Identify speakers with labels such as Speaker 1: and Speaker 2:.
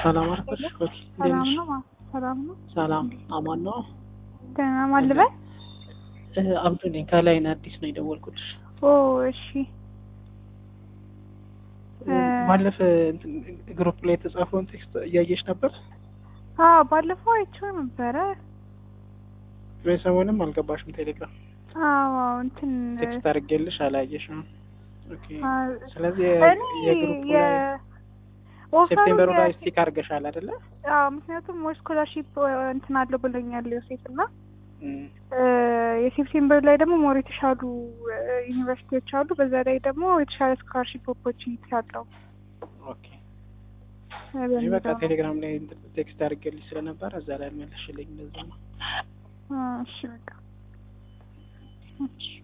Speaker 1: ሰላም አልኩሽ። ኦኬ እንዴት
Speaker 2: ሰላም
Speaker 1: ነሽ?
Speaker 2: ነው። ማ- ሰላም ነው።
Speaker 1: ሰላም አማን ነው።
Speaker 2: ደህና ማን ልበል?
Speaker 1: እ አብዱ ነኝ። ከላይ ነው አዲስ ነው የደወልኩልሽ።
Speaker 2: ኦ እሺ። እ
Speaker 1: ባለፈ እንትን ግሩፕ ላይ የተጻፈውን ቴክስት እያየሽ ነበር?
Speaker 2: አዎ ባለፈው አይቼው ነበረ።
Speaker 1: ወይ ሰሞኑንም አልገባሽም ቴሌግራም
Speaker 2: አዎ አዎ፣ እንትን
Speaker 1: ቴክስት አድርጌልሽ አላየሽም። ኦኬ
Speaker 2: አ፣
Speaker 1: ስለዚህ
Speaker 2: እኔ
Speaker 1: የግሩፕ
Speaker 2: የ
Speaker 1: ላይ
Speaker 2: ኦፈሩ
Speaker 1: ሴፕቴምበሩ ላይ
Speaker 2: የ-
Speaker 1: ስቲክ አድርገሻል አይደለ?
Speaker 2: አዎ፣ ምክንያቱም ሞር ስኮላርሺፕ እንትን አለው ብሎኛል ዮሴፍ እና
Speaker 1: እም፣
Speaker 2: እ፣ የሴፕቴምበር ላይ ደግሞ ሞር የተሻሉ እ፣ ዩኒቨርሲቲዎች አሉ። በዛ ላይ ደግሞ የተሻለ ስኮላርሺፕ ኦፖርቹኒቲ አለው
Speaker 1: ኦኬ
Speaker 2: እ፣
Speaker 1: እኔ
Speaker 2: በሚለው
Speaker 1: በቃ
Speaker 2: ነው።
Speaker 1: ቴሌግራም ላይ እንትን ቴክስት አድርጌልሽ ስለነበረ እዛ ላይ መልሽልኝ እንደዛ ነው።
Speaker 2: አ፣ እሺ በቃ እሺ